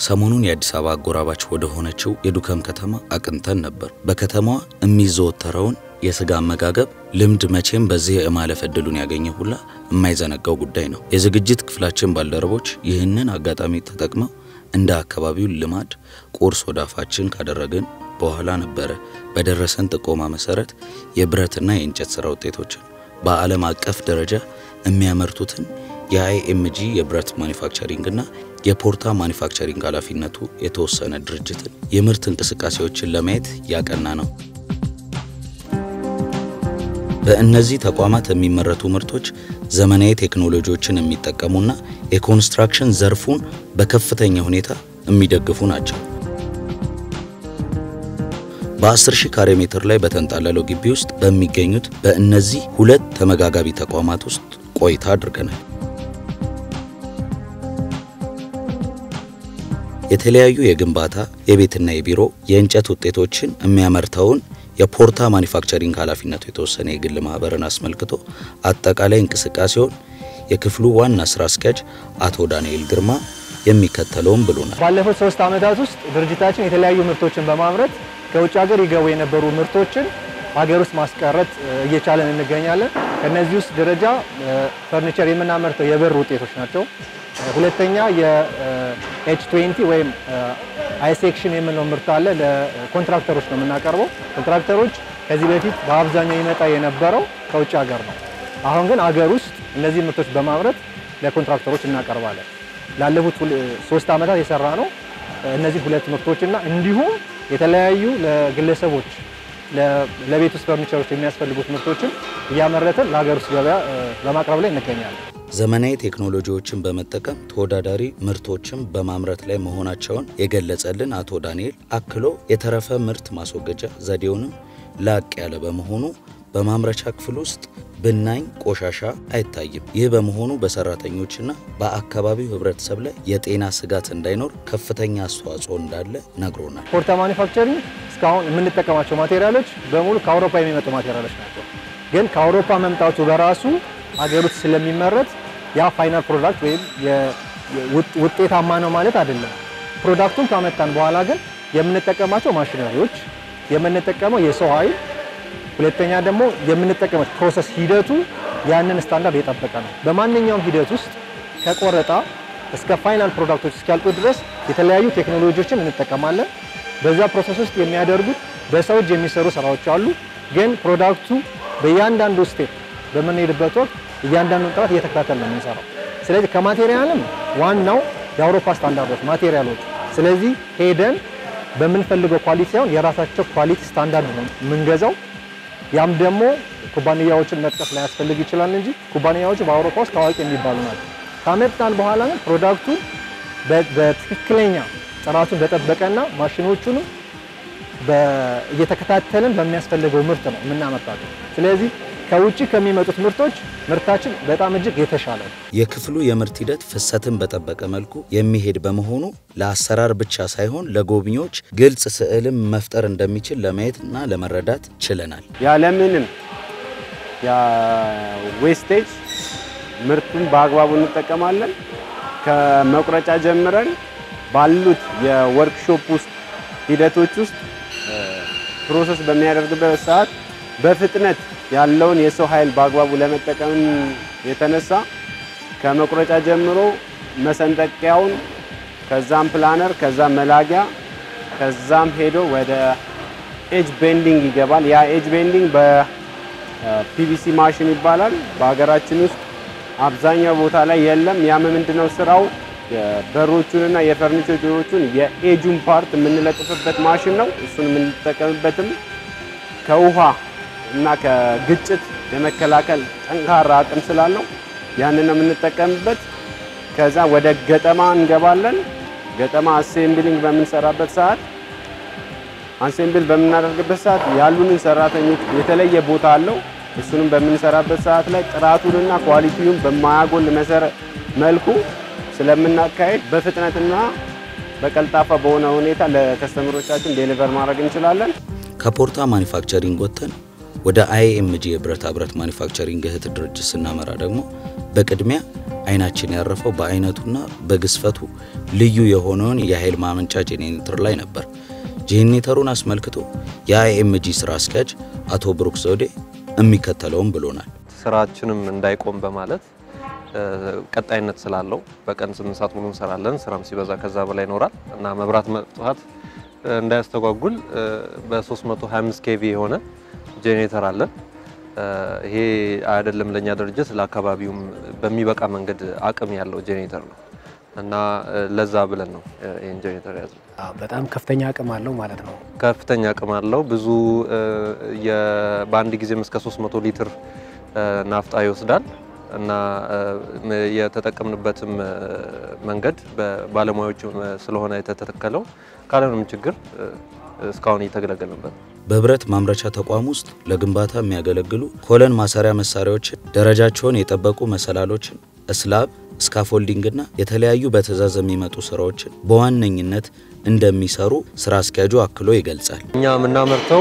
ሰሞኑን የአዲስ አበባ አጎራባች ወደ ሆነችው የዱከም ከተማ አቅንተን ነበር። በከተማዋ የሚዘወተረውን የስጋ አመጋገብ ልምድ መቼም በዚህ የማለፍ እድሉን ያገኘ ሁላ የማይዘነጋው ጉዳይ ነው። የዝግጅት ክፍላችን ባልደረቦች ይህንን አጋጣሚ ተጠቅመው እንደ አካባቢው ልማድ ቁርስ ወደ አፋችን ካደረግን በኋላ ነበረ በደረሰን ጥቆማ መሰረት የብረትና የእንጨት ሥራ ውጤቶችን በዓለም አቀፍ ደረጃ የሚያመርቱትን የአይኤምጂ የብረት ማኒፋክቸሪንግና የፖርታ ማኒፋክቸሪንግ ኃላፊነቱ የተወሰነ ድርጅትን የምርት እንቅስቃሴዎችን ለማየት ያቀና ነው። በእነዚህ ተቋማት የሚመረቱ ምርቶች ዘመናዊ ቴክኖሎጂዎችን የሚጠቀሙና የኮንስትራክሽን ዘርፉን በከፍተኛ ሁኔታ የሚደግፉ ናቸው። በ10 ሺህ ካሬ ሜትር ላይ በተንጣለለው ግቢ ውስጥ በሚገኙት በእነዚህ ሁለት ተመጋጋቢ ተቋማት ውስጥ ቆይታ አድርገናል። የተለያዩ የግንባታ የቤትና የቢሮ የእንጨት ውጤቶችን የሚያመርተውን የፖርታ ማኒፋክቸሪንግ ኃላፊነቱ የተወሰነ የግል ማህበርን አስመልክቶ አጠቃላይ እንቅስቃሴውን የክፍሉ ዋና ስራ አስኪያጅ አቶ ዳንኤል ግርማ የሚከተለውን ብሎናል። ባለፉት ሶስት ዓመታት ውስጥ ድርጅታችን የተለያዩ ምርቶችን በማምረት ከውጭ ሀገር ይገቡ የነበሩ ምርቶችን ሀገር ውስጥ ማስቀረት እየቻለን እንገኛለን። ከነዚህ ውስጥ ደረጃ ፈርኒቸር የምናመርተው የብር ውጤቶች ናቸው። ሁለተኛ የኤች ትዌንቲ ወይም አይሴክሽን የምንለው ምርት አለ። ለኮንትራክተሮች ነው የምናቀርበው። ኮንትራክተሮች ከዚህ በፊት በአብዛኛው ይመጣ የነበረው ከውጭ ሀገር ነው። አሁን ግን አገር ውስጥ እነዚህ ምርቶች በማምረት ለኮንትራክተሮች እናቀርባለን። ላለፉት ሶስት ዓመታት የሰራ ነው እነዚህ ሁለት ምርቶችና እንዲሁም የተለያዩ ለግለሰቦች ለቤት ውስጥ ፈርኒቸሮች የሚያስፈልጉት ምርቶችን እያመረትን ለሀገር ውስጥ ገበያ በማቅረብ ላይ እንገኛለን። ዘመናዊ ቴክኖሎጂዎችን በመጠቀም ተወዳዳሪ ምርቶችን በማምረት ላይ መሆናቸውን የገለጸልን አቶ ዳንኤል አክሎ የተረፈ ምርት ማስወገጃ ዘዴውንም ላቅ ያለ በመሆኑ በማምረቻ ክፍል ውስጥ ብናኝ ቆሻሻ አይታይም። ይህ በመሆኑ በሰራተኞችና በአካባቢው ሕብረተሰብ ላይ የጤና ስጋት እንዳይኖር ከፍተኛ አስተዋጽኦ እንዳለ ነግሮናል። ፖርታ ማኒፋክቸሪንግ እስካሁን የምንጠቀማቸው ማቴሪያሎች በሙሉ ከአውሮፓ የሚመጡ ማቴሪያሎች ናቸው። ግን ከአውሮፓ መምጣቱ በራሱ ሀገር ውስጥ ስለሚመረት ያ ፋይናል ፕሮዳክት ወይም ውጤታማ ነው ማለት አይደለም። ፕሮዳክቱን ካመጣን በኋላ ግን የምንጠቀማቸው ማሽነሪዎች፣ የምንጠቀመው የሰው ኃይል ሁለተኛ ደግሞ የምንጠቀመው ፕሮሰስ ሂደቱ ያንን ስታንዳርድ የጠበቀ ነው። በማንኛውም ሂደት ውስጥ ከቆረጣ እስከ ፋይናል ፕሮዳክቶች እስኪያልቁ ድረስ የተለያዩ ቴክኖሎጂዎችን እንጠቀማለን። በዛ ፕሮሰስ ውስጥ የሚያደርጉት በሰው እጅ የሚሰሩ ስራዎች አሉ። ግን ፕሮዳክቱ በእያንዳንዱ ስቴፕ በምንሄድበት ወቅት እያንዳንዱን ጥራት እየተከታተል ነው የምንሰራው። ስለዚህ ከማቴሪያልም ዋናው የአውሮፓ ስታንዳርዶች ማቴሪያሎች። ስለዚህ ሄደን በምንፈልገው ኳሊቲ ሳይሆን የራሳቸው ኳሊቲ ስታንዳርድ ነው የምንገዛው። ያም ደግሞ ኩባንያዎችን መጥቀስ ላያስፈልግ ይችላል እንጂ ኩባንያዎቹ በአውሮፓ ውስጥ ታዋቂ የሚባሉ ናቸው። ካመጣን በኋላ ግን ፕሮዳክቱ በትክክለኛ ጥራቱን በጠበቀና ማሽኖቹንም እየተከታተልን በሚያስፈልገው ምርት ነው የምናመርታቸው። ስለዚህ ከውጭ ከሚመጡት ምርቶች ምርታችን በጣም እጅግ የተሻለ ነው። የክፍሉ የምርት ሂደት ፍሰትን በጠበቀ መልኩ የሚሄድ በመሆኑ ለአሰራር ብቻ ሳይሆን ለጎብኚዎች ግልጽ ስዕልም መፍጠር እንደሚችል ለማየትና ለመረዳት ችለናል። ያለምንም ዌስቴጅ ምርቱን በአግባቡ እንጠቀማለን። ከመቁረጫ ጀምረን ባሉት የወርክሾፕ ውስጥ ሂደቶች ውስጥ ፕሮሰስ በሚያደርግበት ሰዓት በፍጥነት ያለውን የሰው ኃይል በአግባቡ ለመጠቀም የተነሳ ከመቁረጫ ጀምሮ መሰንጠቂያውን፣ ከዛም ፕላነር፣ ከዛም መላጊያ፣ ከዛም ሄዶ ወደ ኤጅ ቤንዲንግ ይገባል። ያ ኤጅ ቤንዲንግ በፒቪሲ ማሽን ይባላል። በሀገራችን ውስጥ አብዛኛው ቦታ ላይ የለም። ያም ምንድነው ስራው በሮቹንና የፈርኒቸሮቹን የኤጁን ፓርት የምንለጥፍበት ማሽን ነው። እሱን የምንጠቀምበትም ከውሃ እና ከግጭት የመከላከል ጠንካራ አቅም ስላለው ያንን ነው የምንጠቀምበት። ከዛ ወደ ገጠማ እንገባለን። ገጠማ አሴምብሊንግ በምንሰራበት ሰዓት አሴምብል በምናደርግበት ሰዓት ያሉንን ሰራተኞች የተለየ ቦታ አለው። እሱንም በምንሰራበት ሰዓት ላይ ጥራቱንና ኳሊቲውን በማያጎል መሰረት መልኩ ስለምናካሄድ በፍጥነትና በቀልጣፋ በሆነ ሁኔታ ለከስተመሮቻችን ዴሊቨር ማድረግ እንችላለን። ከፖርታ ማኒፋክቸሪንግ ወጥተን ወደ አይኤምጂ የብረታ ብረት ማኒፋክቸሪንግ እህት ድርጅት ስናመራ ደግሞ በቅድሚያ አይናችን ያረፈው በአይነቱና በግዝፈቱ ልዩ የሆነውን የኃይል ማመንጫ ጄኔሬተር ላይ ነበር። ጄኔሬተሩን አስመልክቶ የአይኤምጂ ስራ አስኪያጅ አቶ ብሩክ ዘውዴ የሚከተለውም ብሎናል። ስራችንም እንዳይቆም በማለት ቀጣይነት ስላለው በቀን ስምንት ሰዓት ሙሉ እንሰራለን። ስራም ሲበዛ ከዛ በላይ ይኖራል እና መብራት መጥፋት እንዳያስተጓጉል በ325 ኬቪ የሆነ ጄኔሬተር አለን። ይሄ አይደለም ለኛ ድርጅት ለአካባቢውም በሚበቃ መንገድ አቅም ያለው ጄኔሬተር ነው እና ለዛ ብለን ነው ይህን ጄኔሬተር ያዝነው። በጣም ከፍተኛ አቅም አለው ማለት ነው። ከፍተኛ አቅም አለው። ብዙ በአንድ ጊዜም እስከ 300 ሊትር ናፍጣ ይወስዳል እና የተጠቀምንበትም መንገድ በባለሙያዎች ስለሆነ የተተከለው ካለምንም ችግር እስካሁን እየተገለገልንበት ነው። በብረት ማምረቻ ተቋም ውስጥ ለግንባታ የሚያገለግሉ ኮለን ማሰሪያ መሳሪያዎችን፣ ደረጃቸውን የጠበቁ መሰላሎችን፣ እስላብ፣ ስካፎልዲንግና የተለያዩ በትዕዛዝ የሚመጡ ስራዎችን በዋነኝነት እንደሚሰሩ ስራ አስኪያጁ አክሎ ይገልጻል። እኛ የምናመርተው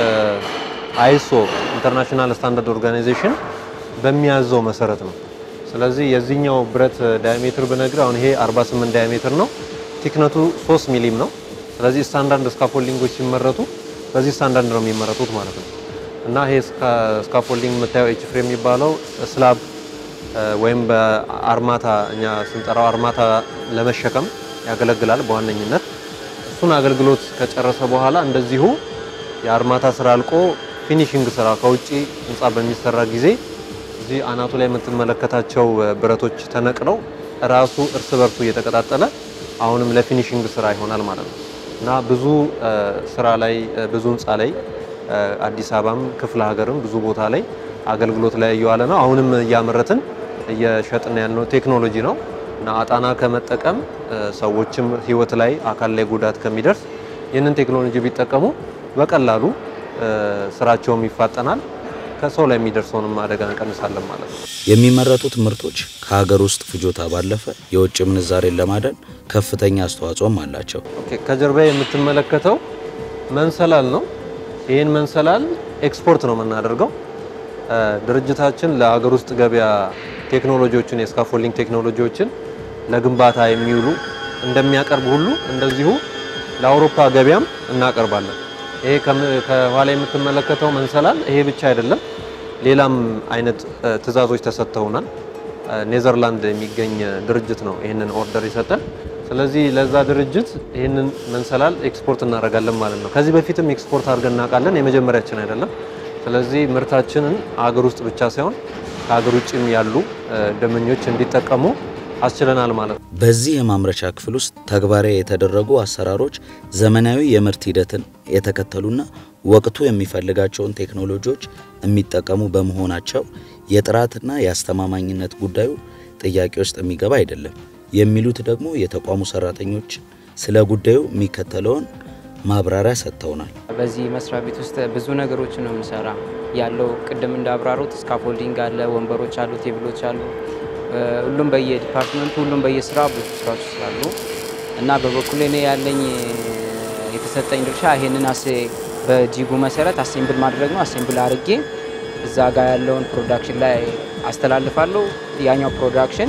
አይሶ ኢንተርናሽናል ስታንዳርድ ኦርጋናይዜሽን በሚያዘው መሰረት ነው። ስለዚህ የዚህኛው ብረት ዳያሜትር ብነግር አሁን ይሄ 48 ዳያሜትር ነው። ቲክነቱ 3 ሚሊም ነው። ስለዚህ ስታንዳርድ ስካፎልዲንጎች ሲመረቱ በዚህ ስታንዳርድ ነው የሚመረቱት ማለት ነው እና ይሄ ስካፎልዲንግ የምታየው ኤች ፍሬም የሚባለው ስላብ ወይም በአርማታ እኛ ስንጠራው አርማታ ለመሸከም ያገለግላል በዋነኝነት እሱን አገልግሎት ከጨረሰ በኋላ እንደዚሁ የአርማታ ስራ አልቆ ፊኒሽንግ ስራ ከውጭ ህንፃ በሚሰራ ጊዜ እዚህ አናቱ ላይ የምትመለከታቸው ብረቶች ተነቅለው ራሱ እርስ በርሱ እየተቀጣጠለ አሁንም ለፊኒሽንግ ስራ ይሆናል ማለት ነው እና ብዙ ስራ ላይ ብዙ ህንፃ ላይ አዲስ አበባም ክፍለ ሀገርም ብዙ ቦታ ላይ አገልግሎት ላይ እየዋለ ነው። አሁንም እያመረትን እየሸጥን ያልነው ቴክኖሎጂ ነው እና አጣና ከመጠቀም ሰዎችም ህይወት ላይ አካል ላይ ጉዳት ከሚደርስ ይህንን ቴክኖሎጂ ቢጠቀሙ በቀላሉ ስራቸውም ይፋጠናል፣ ከሰው ላይ የሚደርሰውንም አደጋ እንቀንሳለን ማለት ነው። የሚመረቱት ምርቶች ከሀገር ውስጥ ፍጆታ ባለፈ የውጭ ምንዛሬን ለማዳን ከፍተኛ አስተዋጽኦም አላቸው። ኦኬ፣ ከጀርባ የምትመለከተው መንሰላል ነው። ይህን መንሰላል ኤክስፖርት ነው የምናደርገው። ድርጅታችን ለሀገር ውስጥ ገበያ ቴክኖሎጂዎችን የስካፎልዲንግ ቴክኖሎጂዎችን ለግንባታ የሚውሉ እንደሚያቀርብ ሁሉ እንደዚሁ ለአውሮፓ ገበያም እናቀርባለን። ይሄ ከኋላ የምትመለከተው መንሰላል ይሄ ብቻ አይደለም፣ ሌላም አይነት ትዕዛዞች ተሰጥተውናል። ኔዘርላንድ የሚገኝ ድርጅት ነው ይህንን ኦርደር የሰጠን። ስለዚህ ለዛ ድርጅት ይህንን መንሰላል ኤክስፖርት እናደርጋለን ማለት ነው። ከዚህ በፊትም ኤክስፖርት አድርገን እናውቃለን፣ የመጀመሪያችን አይደለም። ስለዚህ ምርታችንን አገር ውስጥ ብቻ ሳይሆን ከሀገር ውጭም ያሉ ደንበኞች እንዲጠቀሙ አስችለናል ማለት ነው። በዚህ የማምረቻ ክፍል ውስጥ ተግባራዊ የተደረጉ አሰራሮች ዘመናዊ የምርት ሂደትን የተከተሉና ወቅቱ የሚፈልጋቸውን ቴክኖሎጂዎች የሚጠቀሙ በመሆናቸው የጥራትና የአስተማማኝነት ጉዳዩ ጥያቄ ውስጥ የሚገባ አይደለም የሚሉት ደግሞ የተቋሙ ሰራተኞች ስለ ጉዳዩ የሚከተለውን ማብራሪያ ሰጥተውናል። በዚህ መስሪያ ቤት ውስጥ ብዙ ነገሮችን ነው የምንሰራ ያለው። ቅድም እንዳብራሩት ስካፎልዲንግ አለ፣ ወንበሮች አሉ፣ ቴብሎች አሉ። ሁሉም በየዲፓርትመንቱ ሁሉም በየስራ ብዙ ስራዎች ስላሉ እና በበኩሌ እኔ ያለኝ የተሰጠኝ ድርሻ ይሄንን አሴ በጂጉ መሰረት አሴምብል ማድረግ ነው። አሴምብል አድርጌ እዛ ጋር ያለውን ፕሮዳክሽን ላይ አስተላልፋለሁ። ያኛው ፕሮዳክሽን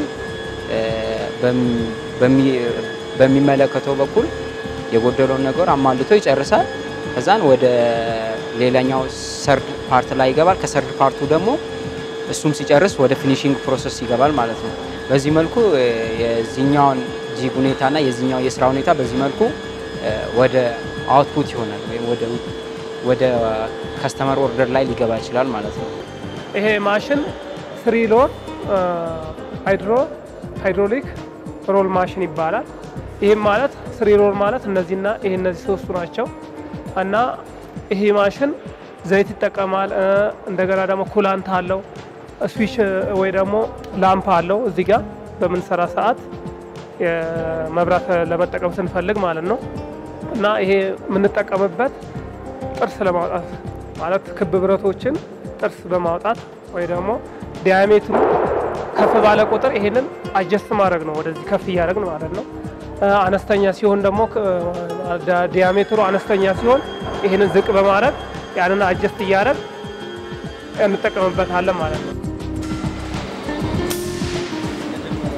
በሚመለከተው በኩል የጎደለውን ነገር አሟልቶ ይጨርሳል። ከዛን ወደ ሌላኛው ሰርድ ፓርት ላይ ይገባል። ከሰርድ ፓርቱ ደግሞ እሱም ሲጨርስ ወደ ፊኒሽንግ ፕሮሰስ ይገባል ማለት ነው። በዚህ መልኩ የዚህኛውን ጂግ ሁኔታና የዚህኛው የስራ ሁኔታ በዚህ መልኩ ወደ አውትፑት ይሆናል ወይም ወደ ከስተመር ኦርደር ላይ ሊገባ ይችላል ማለት ነው። ይሄ ማሽን ስሪ ሎር ሃይድሮ ሃይድሮሊክ ሮል ማሽን ይባላል። ይህም ማለት ስሪ ሮል ማለት እነዚህና ይሄ እነዚህ ሶስቱ ናቸው እና ይሄ ማሽን ዘይት ይጠቀማል። እንደገና ደግሞ ኩላንት አለው፣ ስዊች ወይ ደግሞ ላምፕ አለው እዚህ ጋር በምንሰራ ሰዓት መብራት ለመጠቀም ስንፈልግ ማለት ነው። እና ይሄ የምንጠቀምበት ጥርስ ለማውጣት ማለት ክብ ብረቶችን ጥርስ በማውጣት ወይ ደግሞ ዲያሜትሩ ከፍ ባለ ቁጥር ይሄንን አጀስት ማድረግ ነው፣ ወደዚህ ከፍ እያደረግን ማለት ነው። አነስተኛ ሲሆን ደግሞ ዲያሜትሩ አነስተኛ ሲሆን ይህንን ዝቅ በማድረግ ያንን አጀስት እያደረግ እንጠቀምበታለን ማለት ነው።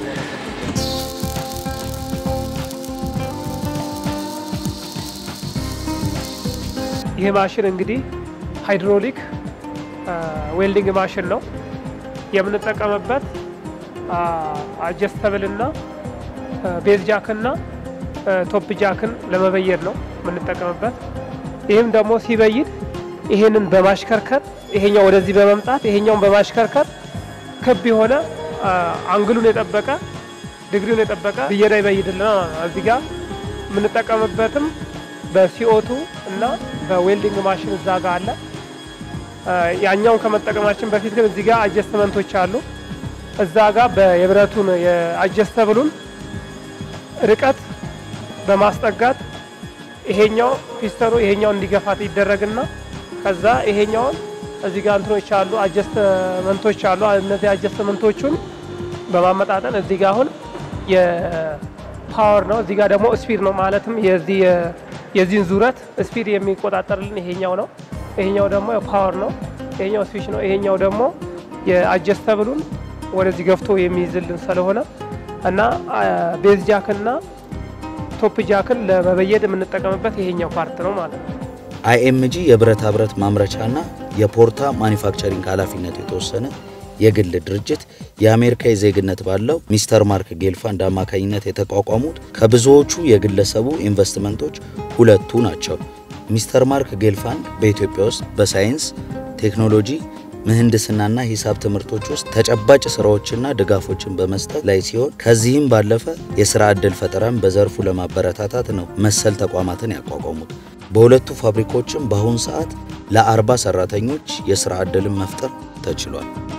ይህ ማሽን እንግዲህ ሃይድሮሊክ ዌልዲንግ ማሽን ነው የምንጠቀምበት አጀስተብል እና ቤዝ ጃክና ቶፕ ጃክን ለመበየድ ነው የምንጠቀምበት። ይህም ደግሞ ሲበይድ ይሄንን በማሽከርከር ይሄኛው ወደዚህ በመምጣት ይሄኛውን በማሽከርከር ክብ የሆነ አንግሉን የጠበቀ ዲግሪውን የጠበቀ ብየዳ ይበይድልናል። እዚህ ጋር የምንጠቀምበትም በሲኦቱ እና በዌልዲንግ ማሽን እዛ ጋር አለ። ያኛውን ከመጠቀማችን በፊት ግን እዚህ ጋር አጀስትመንቶች አሉ። እዛ ጋር የብረቱን የአጀስተብሉን ርቀት በማስጠጋት ይሄኛው ፒስተኑ ይሄኛው እንዲገፋት ይደረግና ከዛ ይሄኛውን እዚህ ጋር እንትኖች አሉ አጀስትመንቶች አሉ። እነዚህ አጀስትመንቶቹን በማመጣጠን እዚህ ጋር አሁን የፓወር ነው፣ እዚህ ጋር ደግሞ ስፒድ ነው። ማለትም የዚህ የዚህን ዙረት ስፒድ የሚቆጣጠርልን ይሄኛው ነው። ይሄኛው ደግሞ ፓወር ነው። ይሄኛው ስዊች ነው። ይሄኛው ደግሞ የአጀስተብሉን ወደዚህ ገፍቶ የሚይዝልን ስለሆነ እና ቤዝ ጃክና ቶፕ ጃክን ለመበየድ የምንጠቀምበት ይሄኛው ፓርት ነው ማለት ነው። አይኤምጂ የብረታ ብረት ማምረቻና የፖርታ ማኒፋክቸሪንግ ኃላፊነቱ የተወሰነ የግል ድርጅት የአሜሪካ ዜግነት ባለው ሚስተር ማርክ ጌልፋንድ አማካኝነት የተቋቋሙት ከብዙዎቹ የግለሰቡ ኢንቨስትመንቶች ሁለቱ ናቸው። ሚስተር ማርክ ጌልፋንድ በኢትዮጵያ ውስጥ በሳይንስ ቴክኖሎጂ፣ ምህንድስናና ሂሳብ ትምህርቶች ውስጥ ተጨባጭ ስራዎችና ድጋፎችን በመስጠት ላይ ሲሆን ከዚህም ባለፈ የስራ ዕድል ፈጠራን በዘርፉ ለማበረታታት ነው መሰል ተቋማትን ያቋቋሙት። በሁለቱ ፋብሪካዎችም በአሁኑ ሰዓት ለአርባ ሰራተኞች የስራ ዕድልን መፍጠር ተችሏል።